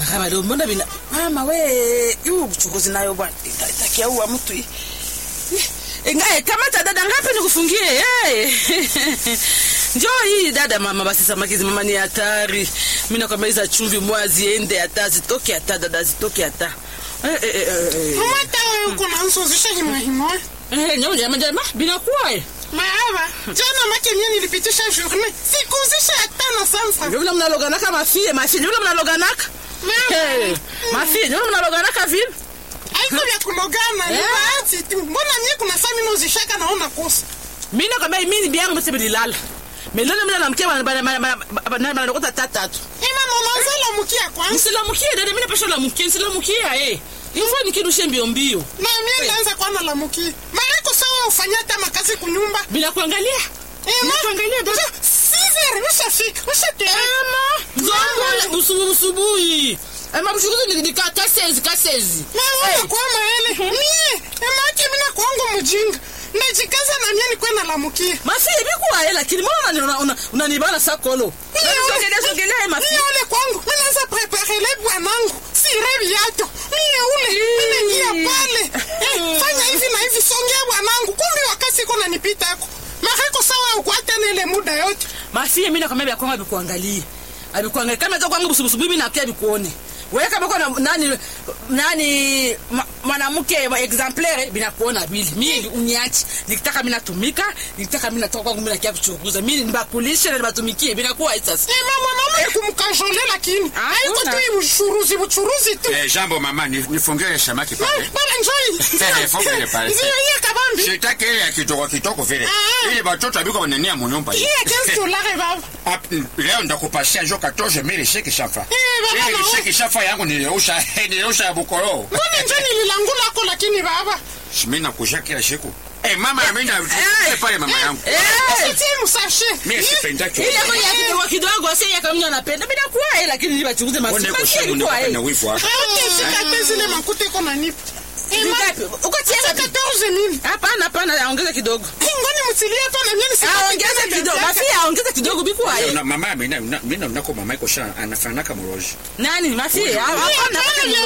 maraba leo mbona bina mama we yu uchukuzi nayo bwana Ita- itakia uwa mtu hii Ingae kamata dada ngapi nikufungie eh njoo hii dada mama basi samaki mama ni hatari mimi nakwambia hizo chumvi mwa ziende hata zitoke hata dada zitoke hata eh eh eh, eh Mama hata wewe uko na nsozisha himwa himwa. eh nyama nyama nyama bila kuwa eh Maaba, jana make mie nilipitisha journée. Sikuzisha hata na sansa. ndio vile mnaloganaka mafie mafie ndio vile mnaloganaka Mama, eh mafie ndio vile mnaloganaka vile haiko vya kulogana, ni Eh. bahati tu. Mbona mie kuna saa mimi nozishaka naona kosa. mimi nakwambia mimi biangu mse bilala melele mimi namkia bana bana bana bana bana lokota tatatu Eh mama, unazala mkia kwanza. nisilamukie dada mimi napasha lamukie nisilamukia eh ifo nikirushe mbio mbio Na mie ndaanza kwana la mkia. Mareko sawa ufanya hata makazi kunyumba. bila kuangalia Eh bila kuangalia dada Sizere, ushafika, ushatera. Nzongo usubu usubuhi ama mshukuzi ni ka kasezi kasezi Naona kwa maele. Mie, emake mina kwangu mjinga. Najikaza na mie ni kwenda la mkia. mafi bikuwa hela lakini mbona una una unanibana sakolo sogelea sogelea mafi Mie ule kwangu, mimi naanza prepare le bwanangu. Sire viato. Mie ule, mimi ngia pale. Eh, fanya hivi na hivi songea bwanangu. Kumbe wakati iko nanipita yako. Mareko sawa ukwata na ile muda yote. mafi mimi nakwambia bya kwangu abikuangalie abikuangalie kama za kwangu busubusubu mimi nakia bikuone wewe kama kwa nani nani ma- mwanamke wa exemplaire binakuona bili mimi uniachi nikitaka mimi natumika nikitaka mimi natoka kwangu mimi nakia kuchunguza mimi nibakulishe na nibatumikie binakuwa hii sasa Eh, mama mama kumkajole lakini. Ah, Haiko kuna. tu hii uchuruzi, uchuruzi tu. Eh, jambo mama, ni- nifungie samaki Bana pale. bana njoi. Eh, fungue pale. Ndio hiyo kabambi. Sitaki ile ya kitoko kitoko vile. Ah. Ile watoto abiko wanania munyumba hii. Hii ya 15 dollars baba. Ap- Leo ndakupasia njo 14 mili sheki shafa. Eh, baba, Ile na- sheki shafa yangu niliusha niliusha ya bukoro. Mbona njoo nililangula ako lakini baba. Mimi nakusha kila siku. Eh, mama mimi na Eh. pale mama yangu. eh Usitie msashe. Mimi sipendaki. ile kwa ya kidogo kidogo sasa ya kama anapenda bila kuwa hela lakini nibachunguze Mbona masiku kusema kwa ndio hela na wivu hapa. Hautafika hata zile makuta iko nanipa. Eh, ma- Ngapi? Uko Acha tienda 14 nini? Hapana, hapana, ongeza kidogo. Eh, Ngoni mtilie hapa na mimi nisipate Ongeza tena kidogo. vya Basi vyake. ongeza kidogo bikuwa Leo hela. na mama mimi na mimi nako mama iko sana anafanaka mroji. Nani? Mafi? Hapana, hapana.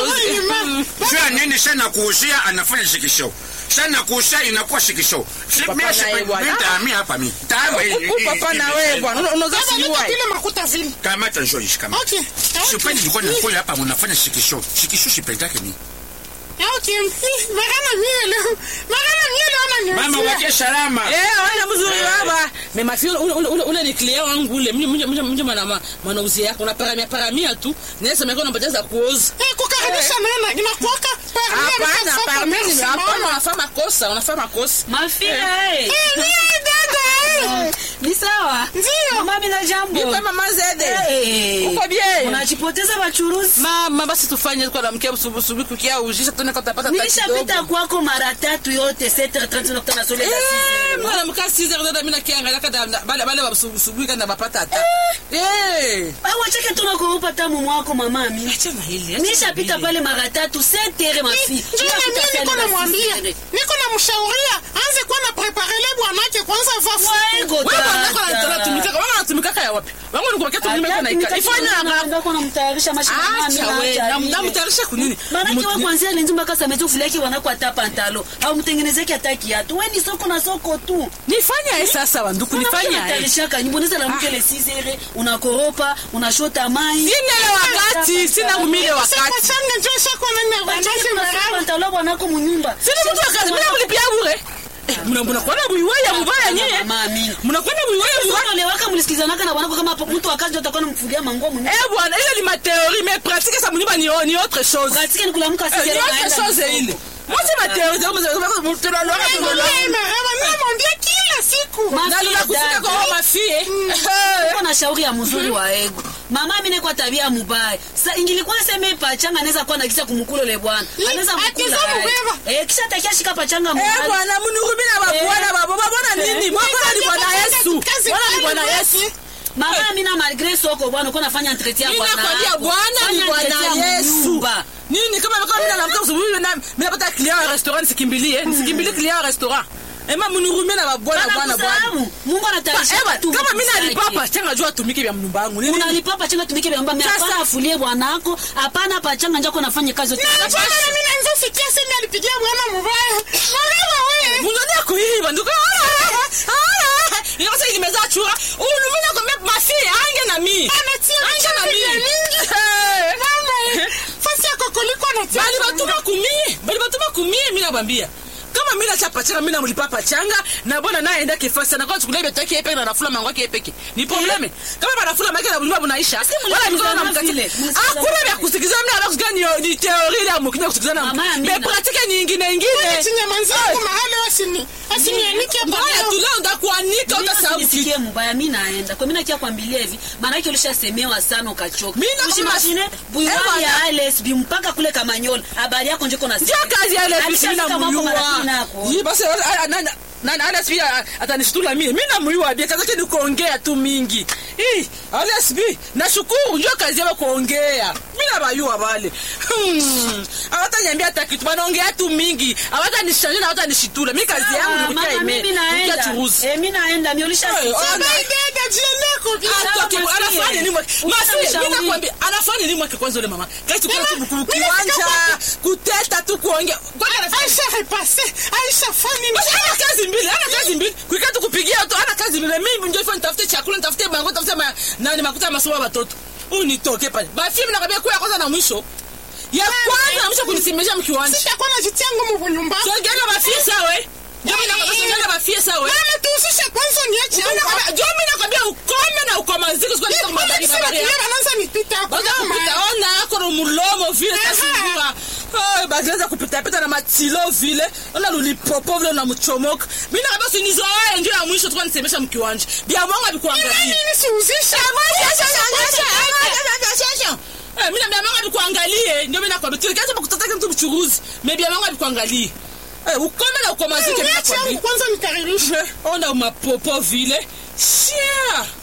Mm. Sio nini sana kuusia anafanya shikisho. Sana kuusia inakuwa shikisho. Si Papa mimi na sipe- yeye bwana. mimi taamia hapa mimi. Taama hii. Huku papa na wewe bwana. Una- Unaweza Baba, kujua. leta vile makuta vile. Kamata njoo ishi kama. Okay. Sipendi nilikuwa nakula hapa mnafanya shikisho. Shikisho sipendake mimi. Okay. Eh, Magana mie leo. Magana mie leo Mama ananiuzia. wake salama. Eh, wana mzuri baba. Me mafi ule ule ule- ule ni client wangu ule. Mimi mimi mimi mimi mwana mwanauzi yako na paramia paramia tu. Nesa meko na bajaza kuoza. Eh, kukaribisha nena inakuwaka parmi Hapana, amesha hapana. Mimi merci, hapana, mama. unafanya makosa, unafanya makosa. Mafia eh. Eh, mie dada. eh. Ni sawa? Ndio. Mama mina jambo. Nipe mama Zede. Eh. Uko bien? Unajipoteza wachuruzi. Mama basi tufanye kwa na mkia busubu subu kukia ujisha tuone kama tutapata Nilishapita kwako mara tatu yote 7h30 nakutana sole za Eh, sisi. mwana mka size dada mimi nakiangalia kada bale bale basubuhi kana bapata hata. Eh. Au achake tu nakuupa tamu mwako mama mimi. Acha na hili. Nilishapita pale mara tatu 7h mafi. Njoo na mimi niko namwambia. Niko namshauria anze kuwa na prepare le bwanake kwanza vafu. Waego Wewe bwana kwa dada. anatumika, wewe unatumika ya wapi? Wewe ni kwa kitu nimeka na ika. Ifanye na kwa namtayarisha mashine Acha wewe, na mtamtayarisha kunini? Maanake wewe kwanzia lenzi mpaka sametu fuleki wanako hata pantalo au mtengenezeke hata kiatu. Wewe ni soko na soko tu. Nifanya hii sasa wanduku nifanya hii. Unatayarishaka nyumboneza la mke le sizere, unakoropa, unashota mai. Sina ile wakati, sina umile Sasa wakati. changa njoo shako na bwanake mara. Pantalo wanako munyumba. Sina mtu akazi bila kulipia bure. Eh, mna mna kwa buiwaya mubaya nyie. Mama amini. Mnakwenda buiwaya mubaya. Sasa lewaka mlisikizanaka na wanako kama mtu akazi ndio atakuwa namfungia manguo munyumba. Eh bwana, ile ni ma théorie mais pratique ça mniba ni ni autre chose. Katika ni kulamuka Eh, sizere. Ni autre chose ile. Moi c'est ma théorie, donc vous avez vous Eh, mara namwambia kila siku. Na lula kusika kwa mama fie. Uko na shauri ya mzuri wa ego. Mama mimi kwa tabia mubaya. Sasa ingilikuwa sema pachanga anaweza kuwa na kisa kumkula le bwana. Anaweza Ati mkula. za aye. mubeba. Eh kisha takia shika pachanga Eh mubaya. bwana munurumi na babwana babo babona nini? Mwa bwana ni bwana Yesu. Kazi Bwana ni gani bwana basi? Yesu. Mama mimi na malgré soko bwana uko nafanya entretien Mimi bwana. nakwambia wako. bwana ni Fanya bwana entretien Yesu. munyumba. Nini kama kama mimi naamka asubuhi na mimi napata client wa restaurant sikimbilie, nisikimbilie client wa restaurant. ema munihurumie na babwana bwana bwana Banakusahau. Mungu Ba- anatarisha ewa, watu kama mi mkusake. nalipa pachanga juu atumike vya mnyumba yangu Nini? unalipa pachanga tumike vya mbamba Sasa- hapana afulie bwanako hapana pachanga njako nafanya kazi yote Na mbona na mimi naanza sikia sema alipigia bwana mubaya. Mwana wewe. mungani akuiba nduko inakasa ilimeza chura ulumina kwambia mafi ange na mi Anatia ange na mchanga ya mi mingi. Eh. Mama. Fasi yako kuliko anatia. bali batuma kumie bali batuma kumie mi nabambia kama mi nacha pachanga mi namulipa pachanga na bona naenda kefasi na kwa chukulia betaki epeke na nafula mango yake epeke ni probleme kama banafula mango na bulima bunaisha wala mikono na mkati vile, mlisikizana hakuna vya kusikizana mimi nataka kusikia ni ni teori ile ya mkinya kusikizana Mama ya me mina. pratique nyingine nyingine Chinyamanzi yangu mahali wasini. Asinianike mbaya bwana. tu leo ndakuanika Mimi utasahau usinisikie mbaya mi naenda kwa mi nakia kwambilia hivi maanake ulishasemewa sana ukachoka Mi na- ushimashine Eh, buiwani bwana. ya lsb mpaka kule kamanyola habari yako njeko na ndio kazi ya ile fisi Alishafika na mwako muyua marafiki nako. Yi, basi a- a- na- na- na na ASB atanishitula mimi mimi namuyua bia kazi yake ni kuongea tu mingi hii ASB nashukuru ndio kazi yao kuongea mimi nabayua wale hmm hawataniambia hata kitu wanaongea tu mingi hawatanishanje na hawatanishitula mimi kazi yangu ni kutia mimi ime kutia naenda churuzi Eh, mi naenda mi Eh, ulishasikia ona. Dada jieleko bia. Sawa, Atoke, Masie. anafanya nini mwake? Masie, Ukishamshauri. mimi nakwambia, anafanya nini mwake kwanza ule mama? Kazi tukana tu Mimi kiwanja, nafika kuteta tu kuongea. Kwani anafanya Aisha repase. Aisha fani. Basi ana kazi mbili, ana kazi mbili. Kuikaa tu kupigia tu, ana kazi mbili. Mimi ndio ifanye nitafute chakula, nitafute bango, nitafute ma, nani makuta ya masomo ya watoto. Huyu nitoke pale. Basi mimi nakwambia kwa ya kwanza na mwisho. Ya kwanza na mwisho kunisemesha mkiwanja. Sitakuwa najitia ngumu kunyumba. So ganga bafie sawa. Ndio mimi nakwambia so ganga bafie sawa. Mama tuhusishe kwanza niache Mimi hapa. nakwambia, ndio mimi nakwambia ukome na ukomazike sikuwa nitaka Mbona mabari kisema mabari. kile wanaanza nipita hapo. baza Mama. kupita ona kono mulomo vile Aha. tasivura bazaza kupitapita na matilo vile ona lulipopo vile na mchomoka mi nakaba sinizoaye ndio ya mwisho tukuwa nisemesha mkiwanja bia mwangu Ina abikuangalia nini siuzishe? mi na bia mwangu abikuangalie ndio mi nakwambia tulikaacha pakutataka mtu mchuruzi me bia mwangu abikuangalie ukome na ukomazike mi Niache yangu nakwambia kwanza nikaribishe. ona mapopo vile shia